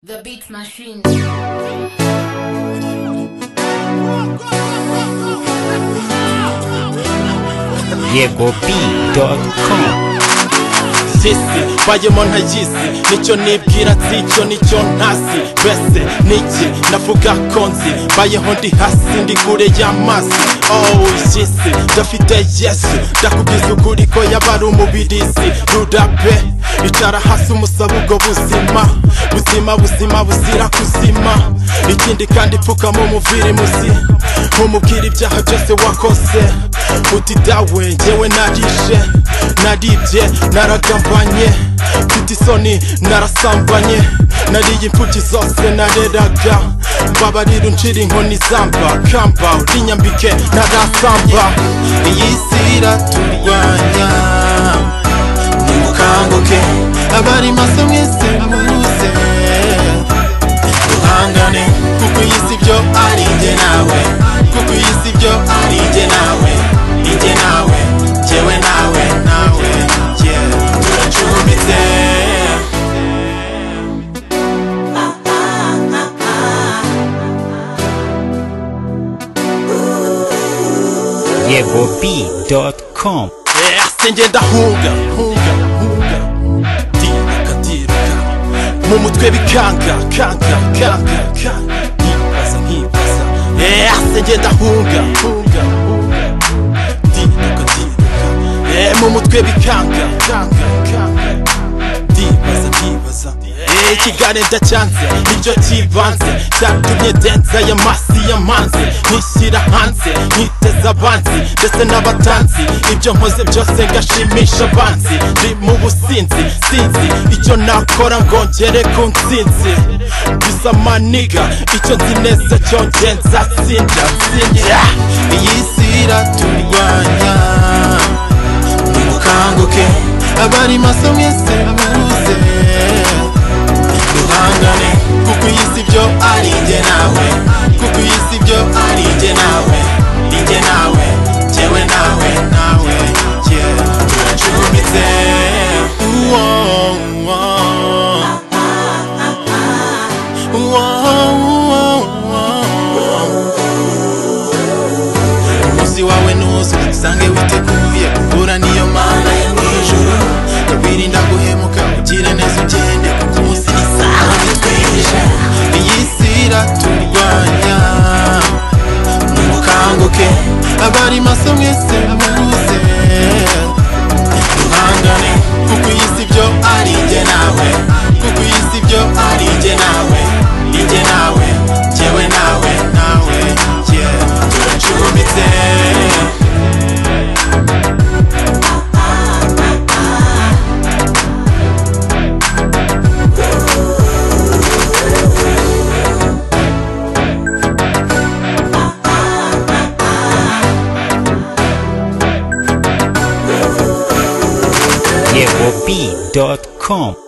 The Beat Machine. yegobeat.com jesi mbayemo nka jisi nicyo nibwira sicyo nicyo ntasi mbese niki navuga ko nzi mbayeho ndi hasi ndi kure y'amazi oh jisi ndafite yesu ndakubwiza ukuri ko yaba ari umubirizi rurabe icara hasi umusaba ubwo buzima buzima buzima buzira kuzima ikindi kandi pfukama umuviri muzi ntumubwira ibyaha byose wakoze uti dawe ngewe narije naribye naragambanye mfite isoni narasambanye nariye imfuki zose nareraga mbabarira uncira inkoni zamba kamba urinyambike narasamba iyi si iraturwanya nimukanguke abari maso mwese muze duhangane kuko iyi si byo ari njye nawe kuko iyi si byo ari njye nawe njye nawe jyewe nawe nawe yeah. turacumitse yegobeat.com Yeah, sinjye ndahunga hunga, hunga. Ndiruka, ndiruka. mu mutwe bikanga kanga kanga kanga nkibaza nkibaza Yeah, sinjye ndahunga hunga, hunga. Ndiruka, ndiruka. Yeah, mu mutwe bikanga kanga kanga ndibaza ndibaza Eh, ikiganiro ndacyanze nibyo kibanze cyatumye denza ya masi y'amanzi ntishyira hanze nkiteza abanzi ndetse n'abatanzi ibyo nkoze byose ngashimisha abanzi ndi mu businzi sinzi icyo nakora ngongere ku nsinzi gusa maniga icyo nzi neza cyo ngenza sinda sinda iyi si iraturwanya nimukanguke abari maso mwese muze duhangane kuko iyi si byo ari njye nawe kuko iyi si byo ari njye nawe njye nawe jyewe nawe nawe yeah. turacumitse Uwo, uwo. Uwo, uwo, uwo. umunsi wawe nuzo usange witeguye guhura niyo mana yo mwijuru wirinda guhemuka ugire neza ugende kuko umunsi ni sawa bitwije iyi si iraturwanya nimukanguke abari maso mwese muze duhangane kuko iyi si byo ari njye nawe kuko iyi si byo ari njye nawe njye nawe jyewe nawe nawe yeah turacumitse yegobeat.com